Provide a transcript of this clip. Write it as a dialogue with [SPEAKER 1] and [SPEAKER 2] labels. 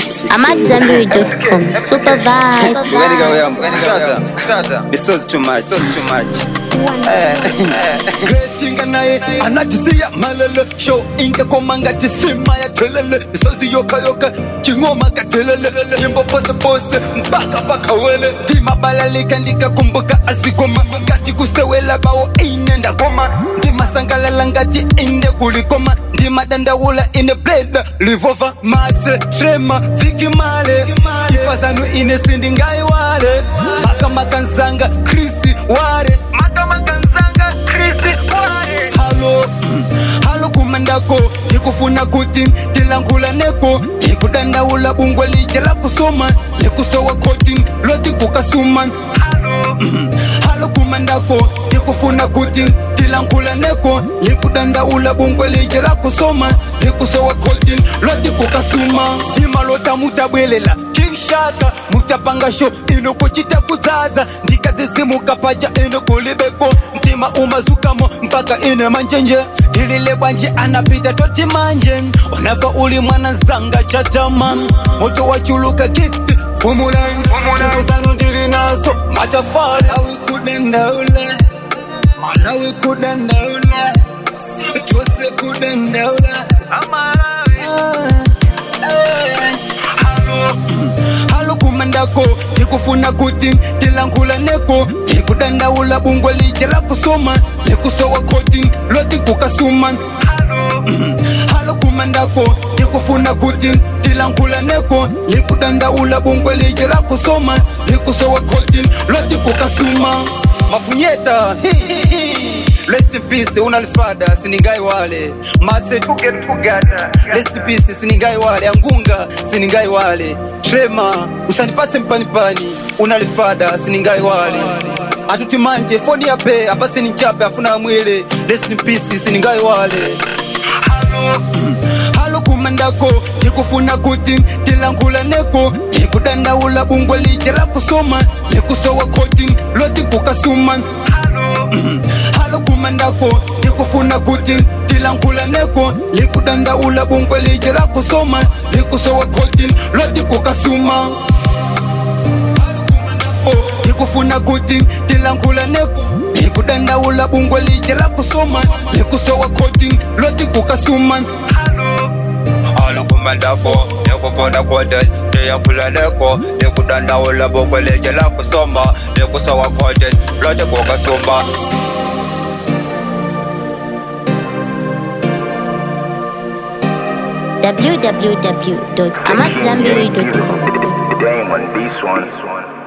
[SPEAKER 1] I'm at Zenberry.com. Super vibe.
[SPEAKER 2] Ready go, yeah. Shut up. Shut up. This was too much. This was too much.
[SPEAKER 3] Gretinga naye anajisiya malele show inge komanga jisima ya telele isozi yoka yoka chingoma katelele nyimbo pose pose mpaka paka wele ndima balalika ndikakumbuka azigoma ngati kusewela bawo inenda koma ndima sangalala ngati inde kulikoma ndima dandaula ine blade livova matse trema vikimale ifazanu ine sindingaiwale makamakanzanga krisi ware makamakanzanga krisi ware halo halo kumandako ndikufuna kuti tilangula neko ndikudandaula bungwe lije la kusoma likusowa koti loti kukasuma halo kumandako ndikufuna kuti tilangula neko likudandaula bungwe lije la kusoma likusowa koti loti kukasuma simalota mutabwelela kingshaka mutapanga sho inokuchita kudzaza ndikadzidzimuka pacha inokulibeko mtima umazukamo mpaka ine manjenje ilile bwanji anapita toti manje unafa uli mwana zanga chatama moto wachuluka gift fumulango zanu ndili nazo matafali awikudendaula malawi kudendaula chose kudendaula halo kumandako ndikufuna kuti tilangula neko ndikudandaula bungwe lije la kusoma likusowa koti loti kukasuma halo kumandako ndikufuna kuti tilangula neko likudandaula bungwe lije la kusoma likusowa koti loti kukasuma mafunyeta Rest in peace, unalifada siningai wale matse to get together Rest in peace, siningai wale angunga siningai wale trema usanipatse mpanipani unalifada siningai wale atuti manje foni ya pe apase ni chape afuna mwile Rest in peace, siningai wale halo kumandako ndikufuna kuti tilangula neko ndikudandaula bungwe lije la kusoma likusowa koti loti kukasuma halo kumandako ndikufuna kuti tilangula neko likudandaula bungwe lije la kusoma likusowa koti loti kukasuma ndikufuna kuti tilangula neko likudandaula bungwe lije la kusoma likusowa koti loti kukasuma
[SPEAKER 2] Halo kumandako, nikufuna kote, ndiyakula neko, ndikudandaula bungwe lije la kusoma, likusowa kote, lote kukasuma.
[SPEAKER 1] www.amatzambiri.com.
[SPEAKER 4] Damon, this one.